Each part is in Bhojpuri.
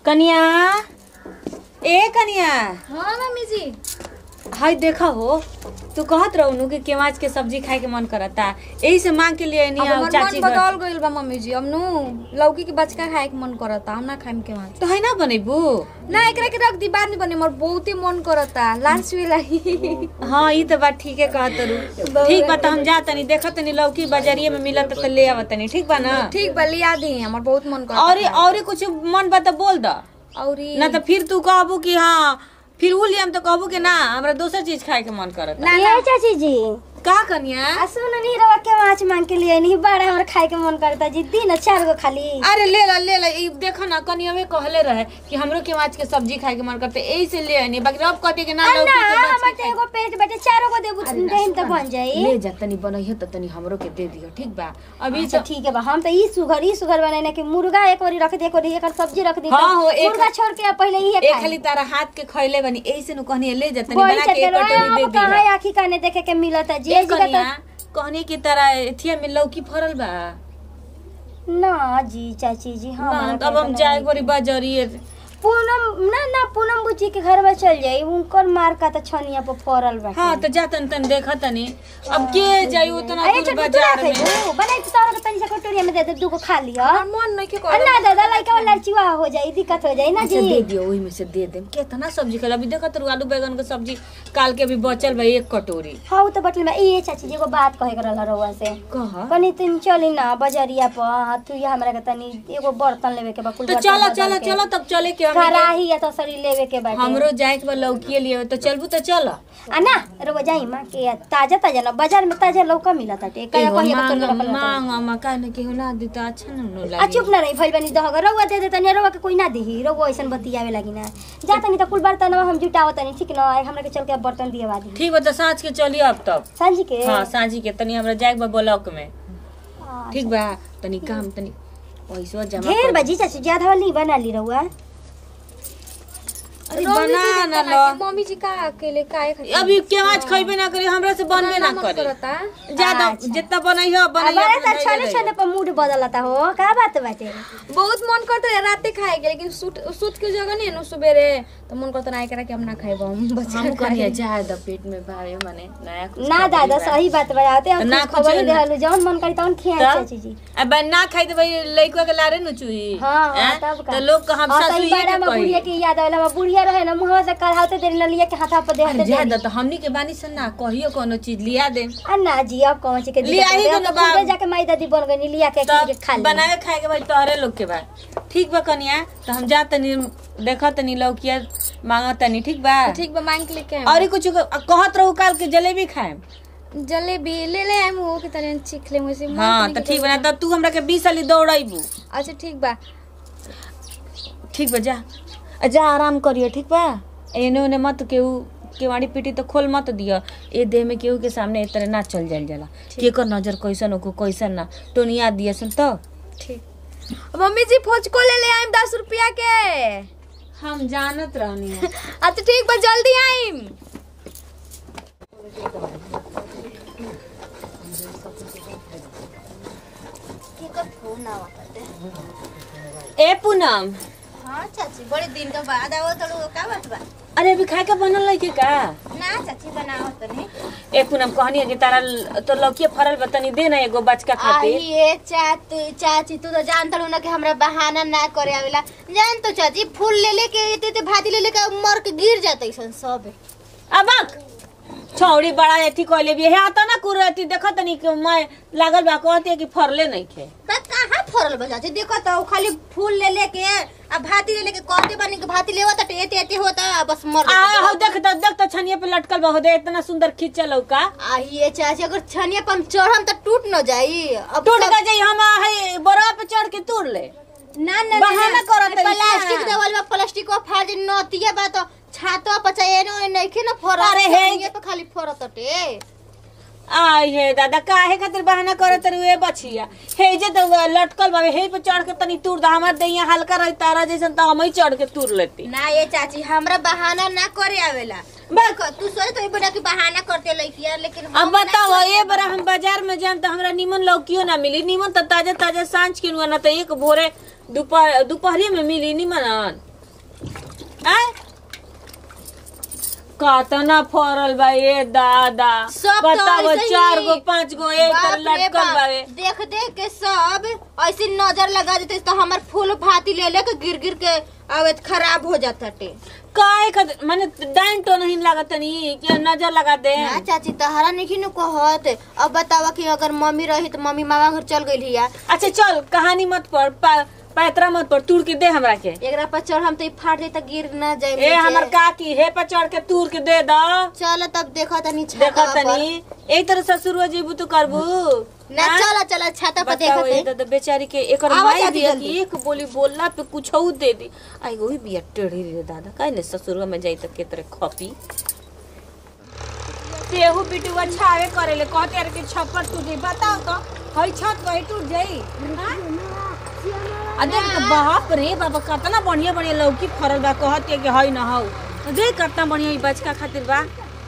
कनिया ए कनिया हाँ मम्मी जी हाय देखा हो तू कहत रहू कि केवाच के सब्जी खाए के मन करता यही से मांग के लिए अब नहीं हमर चाची मन घर बदल गइल बा मम्मी जी अब नु लौकी के बचका खाए के मन करता हम ना खाइम के वहाँ तो है ना बनेबू ना एकरा के रख दी बाद में बने मोर बहुते मन करता लास्ट वेला ही हाँ ई तो बात ठीक है कहत रू ठीक बा तो हम जा तनी देखत तनी लौकी बाजारिये में मिलत तो ले आवत तनी ठीक बा ना ठीक बा लिया दी हमर बहुत मन करता और और कुछ मन बा तो बोल द औरी ना तो फिर तू कहबू कि हाँ फिर उ लियम तो कहबू कि ना हमरा दोसर चीज खाए के मन करत ना ये चाची जी का कनिया आ सुन नहीं रवा के माछ मांग के लिए नहीं बड़ा हमरा खाए के मन करता जी दिन चार गो खाली अरे ले ला ले ला ई देखो ना कनिया कहले रहे कि हमरो के माछ के सब्जी खाए के मन करते एही से ले आनी बाकी अब कहते कि ना आ लौकी ना के माछ हमर तो एगो पेट बैठे चारों को देबू देहिम तो बन जाई ले जा तनी बनइयो त तनी हमरो के दे दियो ठीक बा अभी अच्छा तो ठीक है बा हम तो ई सुगर ई सुगर बनाने के मुर्गा एक ओरी रख दे एक ओरी एकर सब्जी रख दी हाँ, हो, एक- मुर्गा छोड़ के पहले ई एक खाई खाली तारा हाथ के खइले बनी एही से नु कहनी ले जा तनी बोल बना के एक चलो कटोरी दे हम दी कहां आखी काने देखे के मिलता जी ए जी का कनिया कहनी की तरह एथिया में लौकी फरल बा तो ना जी चाची जी ना हाँ तब हम जाए गोरी बाजारिए पूनम ना ना पूनम बुची के घर में चल जाई उनकर मार का तो छनिया पर फरल बा हाँ तो जा तन तन देखा तनी अब के जाई उतना अरे दूर छोटू तू बाजार रख में दे बनाई तो सारा के तनी से कटोरी में दे दे दूगो खा लियो हमर मन नहीं के अरे ना दादा लड़का वाला लड़चुआ हो जाई दिक्कत हो जाई ना अच्छा जी दे दियो ओही में से दे देम केतना सब्जी खला अभी देखत रहो आलू बैगन के सब्जी काल के अभी बचल बा एक कटोरी हाँ उ तो बटल में ये चाची जी एगो बात कहे के रहल रहुआ से कह कनी तुम चली ना बजरिया पर तू ये हमरा के तनी एगो बर्तन लेवे के बा कुल तो बर्तन चलो बदल चलो के। चलो तब चले के हम कराही या तो सरी लेवे के बाटे हमरो जाए के बा लौकी लिए तो चलबू तो चल आ ना रहुआ जाई मां के ताजा ताजा ना बाजार में ताजा लौका मिला ताटे कया कहिए के तोर के रखल रहता। मांग मांग का न केहू ना दी तो अच्छा न न आ लागी चुप ना रही भइल बनी दहग रहुआ दे दे तनी रहुआ के कोई ना देही रहुआ ऐसन बतियावे लगी ना जा तनी त कुल बर्तन हम जुटाव तनी ठीक ना हमरा के चल के बर्तन दिएवा दी ठीक बा तो साँझ के चली अब तब सांझी के हाँ साँझी के तनी हमरा जाए के बा ब्लॉक में आ, ठीक बा तनी काम तनी पैसा जमा ढेर कर बजी चाची ज्यादा वाली बना ली रहुआ अरे बना ना लो मम्मी जी का अकेले काहे खातिर अभी केवाज खइबे ना करी हमरा से बनबे ना मन करे करता ज्यादा अच्छा। जितना बनाइयो बनाइयो हमारे अपना साथ धैर्य छोले रहियो। छोले पर मूड बदलता हो का बात बाटे बहुत मन करता है राते खाए के लेकिन सूट सूत के जगह नहीं है ना सुबेरे तो मन करता ना एकरा के हम ना खाइब हम बच्चा हम करिए जाए द पेट में भाई मने नया कुछ ना खबरी दादा बा। सही बात बताते हम ना कुछ खबर कुछ- देहलु जौन मन करी तौन खिया तब? चाची जी अब ना खाई तो भाई लइका के लारे न चुही हाँ हाँ हैं? तब का तो लोग का हम हाँ, सासु सही ये बाड़ा के में बुढ़िया कही की याद आवेला हम बुढ़िया रहे ना मुंहवा से कढ़ावते देरी न लिया के हाथा पर देहते जा देरी द तो हमनी के बानी से ना कहियो कोनो चीज लिया दे आ ना जी अब कौन ची के लिया ही दिक्कत तो है ना तो बा- खुदे जाके माई दादी बन गई लिया के तब के खा ली बनावे खाए के भाई तोहरे लोग के बा ठीक बा कनिया तो हम जा तनी देखा तनी लौकिया मांगा तनी ठीक बा ठीक बा मांग के लेके आएम। और कुछ कहत रहू काल के जलेबी खाएम जलेबी ले ले आए मुंह के तरह चीख ले मुझे मन हाँ नहीं तो के ठीक बा ना तो तू हमरा के बीस साली दौड़ाइबू अच्छा ठीक बा ठीक बा जा जा आराम करियो ठीक बा एने ओने मत केहू केवाड़ी पीटी तो खोल मत दियो ए देह में केहू के सामने ए तरह ना चल जाइल जाला केकर नजर कैसन हो कैसन ना टोनिया दिया सन तो ठीक मम्मी जी फोचको ले ले आइम दस रुपया के हम जानत रहनी है अच्छा ठीक बा जल्दी आइम ए पूनम हाँ चाची बड़े दिन के बाद आओ तो का बात बा अरे अभी खाए का बनल लइके का ना चाची बनाओ तनी ए पूनम कहनी है कि तारा ल- तो लौकिया फरल बा तनी दे ना एगो बचका खातिर ये चात चाची तू तो जानत रहू ना कि हमरा बहाना ना करे आवेला जान तो चाची फूल ले लेके ते ते भाती ले लेके मर के गिर जाते सन सब अबक छौड़ी बड़ा एथी कहले भी है आता ना कुरती देखत तनी कि मैं लागल बा कहती है कि फरले नहीं खे त कहाँ फरल बा चाची देखो तो खाली फूल ले लेके आ भाती ले लेके कहते बानी कि भाती लेवा त एते एते होता आ बस मर आ जाता। हो देख तो देख तो छनिया पे लटकल बा हो दे इतना सुंदर खींचल का आ ये चाची अगर छनिया पर हम चढ़म त टूट न जाई अब टूट सब- गए जाई हम है बरफ पे चढ़ के तोड़ ले ना ना बहाना करत रही प्लास्टिक ना। देवल बा प्लास्टिक को फाड़ दे नतिया बा तो छातो पचा एनो नइखे न फरत अरे हे। ये तो खाली फरत टे आई हे दादा काहे खातिर बहाना करत रुए बछिया हे जे तो लटकल बा हे पे चढ़ के तनी तूर दा हमर दैया हल्का रही तारा जैसन तो हम ही चढ़ के तूर लेती ना ये चाची हमरा बहाना ना करे आवेला देखो तू सोच तो बड़ा की बहाना करते लइकिया लेकिन हम अब ना बताओ करे ये बार हम बाजार में जान तो हमरा निमन लौकियो ना मिली निमन तो ताजा ताजा सांझ के ना तो एक भोरे दोपहर दोपहरी में मिली निमन आय कतना फरल बा ए दादा सब तो बताओ ऐसे ही। चार गो पांच गो एक बाप तर रे लटकल बाप, बावे देख देख के सब ऐसे नजर लगा देते तो हमार फूल भाती ले ले के गिर गिर के अवैध खराब हो जाता टे काय का माने डाइन तो नहीं लागत नहीं कि नजर लगा दे ना चाची तहरा नहीं नु कहत अब बतावा कि अगर मम्मी रही तो मम्मी मामा घर चल गई हिया अच्छा चल कहानी मत पढ़ पा- पैतरा मत पढ़ तूर के दे हमरा के एकरा पर चढ़ हम तो ई फाट जाई त गिर ना जाए ए हमर काकी हे पर चढ़ के तूर के दे दो चल तब देखा तनी देखा छाता पर तनी एक तरह ससुर जीबू तो करबू ना हाँ? चल चल छाता पर बताओ देखा ए दादा बेचारी के एकर आवाज माई आती बिया जल्दी। कि एक बोली बोलला पे कुछ दे दी आई वही बिया टेढ़ी रे दादा काहे ने ससुर में जाई त के तरह खपी तेहू बिटुआ छावे करेले कहते यार कि छप्पर टूट जाई बताओ तो हई छत वही टूट जाई हाँ? आ देख तो बाप रे बाबा कितना बढ़िया बढ़िया लौकी फरल बा कहत है कि हई ना हौ देख कितना बढ़िया ई बचका खातिर बा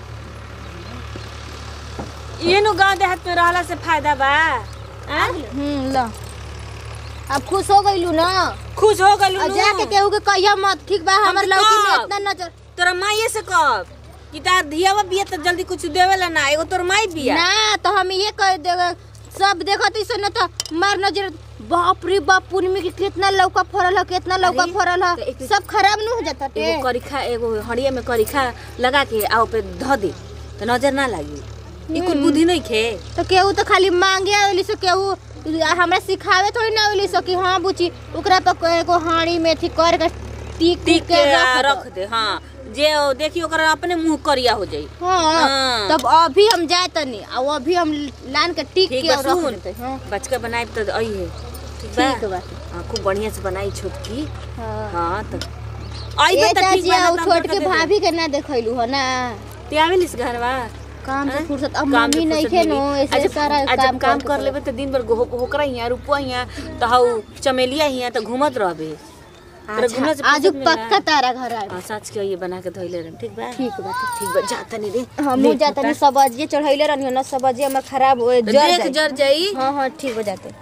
ये नु गांव देहात में रहला से फायदा बा हाँ? हम्म ल अब खुश हो गइलू ना खुश हो गलू और जाके केहू के कहिया मत ठीक बा हमर हम लौकी में कब? इतना नजर तोरा माइये से कब कि तार धियावा बिया त जल्दी कुछ देवेला ना एगो तोर माई बिया ना तो हम ये कह देगा सब देखत इसे न तो मार नजर बाप रे बाप पूर्णिमा के कितना लौका फरल है कितना लौका अरे, फरल है तो एक- सब खराब न हो जाता टे एगो करिखा एगो हड़िया में करिखा लगा के आओ पे ध दे तो नजर ना लागी ई कुल बुद्धि नहीं खे तो केहू तो खाली मांगे आवेली से केहू हमरा सिखावे थोड़ी ना आवेली से कि हाँ बुची ओकरा पर एगो हाड़ी में थी कर के टीक टिक के के आ, रख रख दे हाँ जे ओ देखी ओकरा अपने मुंह करिया हो जाई हाँ हाँ। तब अभी हम जाए तनी और अभी हम लान के टीक ठीक के बा और रख सुन देते हाँ बचका बनाए तो आई है ठीक ठीक बा बा हाँ खूब बढ़िया से बनाई छोटकी हाँ हाँ तो आई ए बा त ठीक चाची बा ना और तो हम छोट तोके के दे देब। भाभी के ना देखैलू हो ना ते आवेलिस घरवा काम से हाँ? फुर्सत अब काम से मम्मी नहीं फुर्सत खे मिली। नो आ ऐसे जब- सारा आ जब काम काम करके कर चले। लेबे तो दिन भर हो होकरा हिया रुपुआ हिया तो हाउ चमेलिया हिया तो घूमत रहबे तोरा घूमे से अच्छा, आज फुर्सत मिला? पक्का तारा घर आए हाँ सच के ये बना के धोइले रहम ठीक बा ठीक बा ठीक बा जा तनी रे हम ले, जाता नहीं सब्जी चढ़ैले रहनी हो ना सब्जी हमर खराब हो तो जर देख जाई। जर जाई हाँ हाँ ठीक हो जाते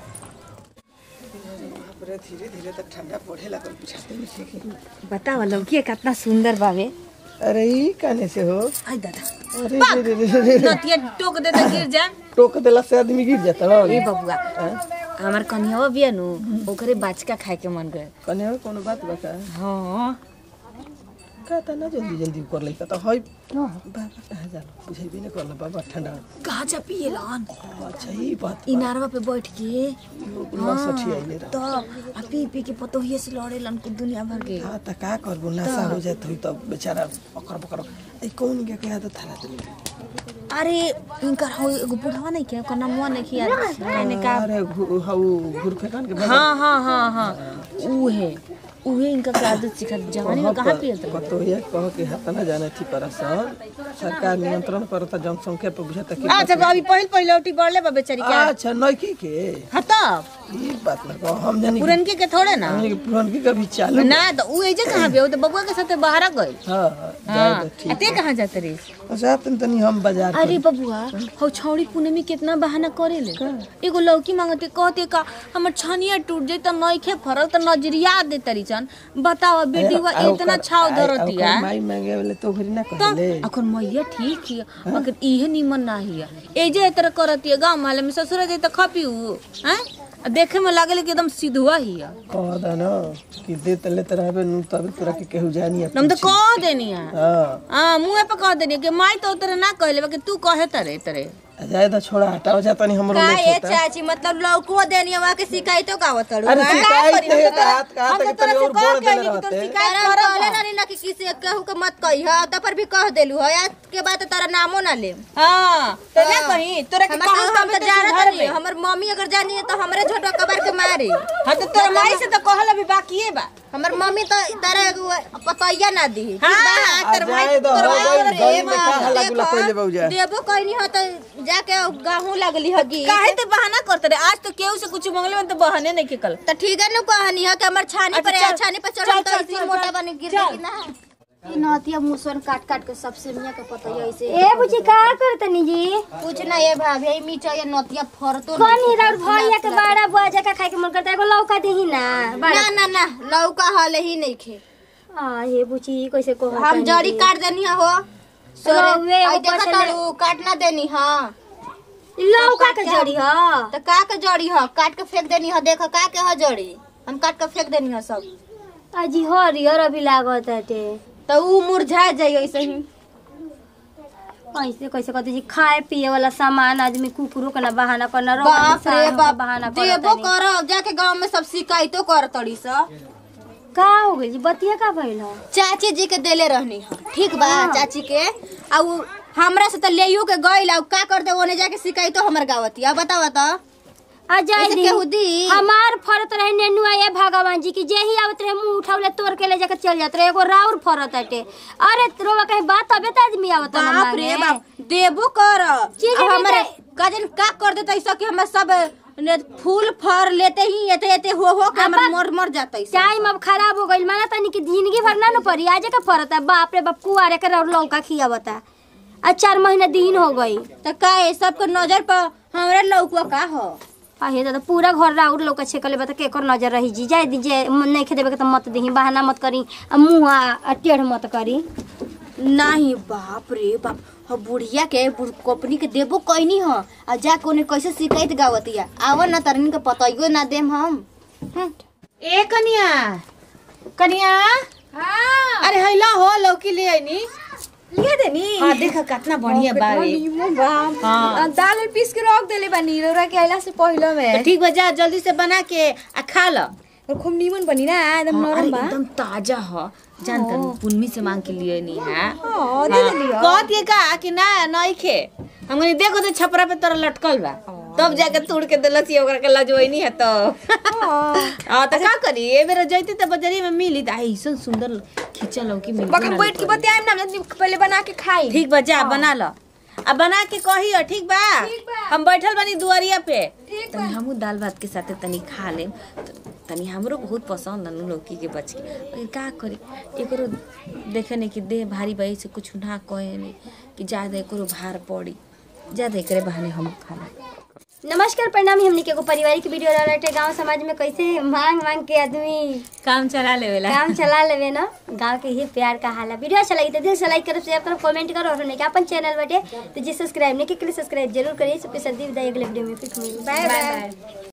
बाप रे धीरे धीरे तो ठंडा पड़े लगल बुझाते नहीं छै कि बतावा लौकी कितना सुंदर बावे अरे ई काने से हो आई दादा अरे रे रे रे रे रे। नतिया टोक दे तो गिर जा टोक देला से आदमी गिर जाता हो ए बबुआ हमार कन्हवा बिया नु ओकरे बाचका खाए के मन गए कने हो कोनो बात बता हाँ का ता ना जल्दी जल्दी कर लेता तो हई बाबा कहाँ जाला बुझेबे नहीं करला बाबा ठंडा कहाँ जा पिए लन अच्छा ई बात इनारवा पे बैठ के ना सठी आइले रह तो आ पी पी के पतोहिए से लड़े लन कुल दुनिया भर के हाँ त का करबो नशा हो जात हुई तब बेचारा पकड़ पकड़ ए कौन के के आदत थाला तनी अरे इनकर हो एगो बुढ़वा नहीं के ओकर नामवा नहीं किया कहने का अरे घु- हऊ घुर फेकन के बाबा हाँ हाँ हाँ हाँ उहे उहे इनका के आदत सिखा जवानी में कहाँ पियल था कतो ये कह के हाथ ना जाने थी परसन सरकार नियंत्रण करता जनसंख्या पर बुझाता कि अच्छा तो अभी पहिल पहिल उठी बढ़ले बा बेचारी के अच्छा नइकी के हाँ तब ये बात ना कहो हम जानी कि- पुरनके के थोड़े ना हमनी के पुरानकी का भी चालू ना तो उ एजे कहाँ पे वो तो बबुआ के साथे बाहर गइल हाँ हाँ जाए तो आ ते ठीक कहाँ जाते रे अच्छा तनी तनी हम बाजार अरे बबुआ हौ छौड़ी पूनमी कितना बहाना करेले एगो लौकी मांगते कहते का हमर छनिया टूट जाई त नइखे फरल त नजरिया दे तरी सन बताओ बेटीवा आ इतना ओकर- छाव आ- धरतिया ओकर माई मांगे वाले तो घरी ना तो कहले अखन मैया ठीक हिया मगर इहे निमन ना हिया एजे ए तरह करतिया गांव माले में ससुर जाई त खपी उ हैं आ देखे में लागले कि एकदम सिधुआ हिया कह दा ना कि दे तले तरह नु तब तोरा के केहू जानी है हम तो कह देनी है हाँ हाँ मुँह पे कह देनी कि माई तो उतरे ना कहले बाकी तू कहे तरे तरे आ जाए तो छोड़ा हटाओ जा तनी हमरो का लेट ये होता चाची मतलब लौको देनी वहाँ के शिकायतों का आवतड़ू अरे हैं? शिकायत है तो हाथ का हम हाथ तो के तोरा तनी से और कह बोल के देले आइली कि तू रहते शिकायत तारा करब कहले ना। ना ना कि किसी केहू के मत कही है तो पर भी कह देलू है आज के बाद तो तारा नामो ना ले हाँ तो ना कहीं तोरा के हमर कहल हम तब तो तो जानत घर नहीं में हमर मम्मी अगर जानी है तो हमरे झोटो कबर के मारी हाँ तो तोरा माई से तो कहल अभी बाकी है बा हमर मम्मी तो तारा एगो पतैया ना दी ठीक हाँ, बा? आ तोर माई- जाए दो, तोर हो माई गइल, रे गली में बा, का हल्ला गुल्ला देखो, कइले बउजा। देबो कहनी हो तो जाके गाहू लगली हगी काहे ते बहाना करते रे आज तो केहू से कुछ मंगले में तो बहाने नहीं के कल तो ठीक है नु कहनी है कि हमर छानी अच्छा, पर चल, छानी पर चल, चढ़ल तो चल, इसी चल, मोटा चल, बनी गिर चल। गई ना ई नहतिया मुसवन काट काट के सबसे मिया के पता है ऐसे ए बुची का करतनी जी कुछ ना ये भाभी ई मीठा ये नतिया फरतो कौन ही राउर भैया के बड़ा बुआ जका खाए के मन करता है एगो लौका देही ना बड़ा ना ना ना लौका हले ही नहीं खे आ ये बुची कैसे को हम जड़ी काट देनी है हो सोरे रउवे एगो आई देखा पछले- तारू काट ना देनी हां लौका के जड़ी ह तो का के जड़ी है काट के फेंक देनी है देखो का के है जड़ी हम काट के फेंक देनी है सब अजी हरियर अभी लागत हटे तो ऊ मुरझा जाई ऐसे ही ऐसे कैसे कहते जी खाए पिए वाला सामान आदमी कुकुरों का ना बहाना करना रोग बाप रे इंसानों का बाप बहाना देबो करता कर जाके गांव में सब शिकायतो कर तड़ी सा का हो गई जी बतिया का भइल ह चाची जी के देले रहनी है ठीक बा चाची के आ उ हमरा से तो लेयो के गइल आ उ का करते ओने जाके शिकायतो हमर गावती अब बतावा तो आ जाए ऐसे दी केहू दी? हमार फरत रहे नेनुआ ये भगवान जी की जे ही आवत रहे मुंह उठावले तोड़ के ले जाके चल जात रहे एगो राउर फरत हटे अरे रोवा कहीं बात अबे त आदमी आवत ना बाप रे मांगे। बाप देबो कर चीज अब भी हमरे दे- काजन का कर देता ऐसा कि हम सब ने फूल फर लेते ही एते एते हो हो के हमर मर मर जाता ऐसा टाइम अब खराब हो गइल माना तनी की जिंदगी भर ना न पड़ी आजे का फरत है बाप रे बाप कुआरे के रौर लौका खियावता आ चार महीना दिन हो गई तो का है सबके नजर पर हमरे लौकुआ का हो आहे दादा पूरा घर राउर लौका छेकले बता केकर नजर रही जी जाए दी जे नहीं खे देबे के त मत दही बहाना मत करी आ मुंह आ आ टेढ़ मत करी नहीं बाप रे बाप ह बुढ़िया के बुढ़ कंपनी के देबो कैनी ह आ जा कोने कैसे शिकायत गावतिया आव ना तरनी के पताइयो ना देम हम हम्म। ए कनिया कनिया अरे हैला हो लौकी ले आइनी लिया देनी हाँ देखा कितना बढ़िया बावे हाँ दाल उल पीस के रख देले बानी रौरा के आइला से पहले तो में ठीक बा जा जल्दी से बना के आ खा ल और खूब नीमन बनी ना एकदम हाँ, अरे नरम बा एकदम ताजा ह जान त पुन्नी से मांग के लिए नहीं है हाँ, दे देली ह। कहत ये का कि ना नहीं खे हम कहनी देखो तो छपरा पे तोरा लटकल बा तब जाके तोड़ के देलस ये ओकरा के लजवई है तो हां तो का करी ए बेर जइती त बजारी में मिली त ऐसन सुंदर खिंचा लौकी मिल बक हम बैठ के बतियाएम ना हम पहले बना के खाई ठीक बा जा बना ल अब बना के कही हो ठीक बा हम बैठल बनी दुआरिया पे तनी हमू दाल भात के साथे तनी खा लेम त- तनी हमरो बहुत पसंद है लौकी के बच के लेकिन का करी एकरो देखे नहीं कि देह भारी बही से कुछ ना कहे नहीं कि ज्यादा एकरो भार पड़ी ज्यादा एकरे बहाने हम खा लेम नमस्कार प्रणाम हमनी के एगो पारिवारिक वीडियो रहते गांव समाज में कैसे मांग मांग के आदमी काम चला लेवेला काम चला लेवे ना गांव के ही प्यार का हाल है वीडियो अच्छा लगी तो दिल से लाइक करो शेयर करो कमेंट करो और हमने अपन चैनल बटे तो जी सब्सक्राइब नहीं के लिए सब्सक्राइब जरूर करिए सबके सर्दी विदाई अगले वीडियो में फिर मिलेंगे। By by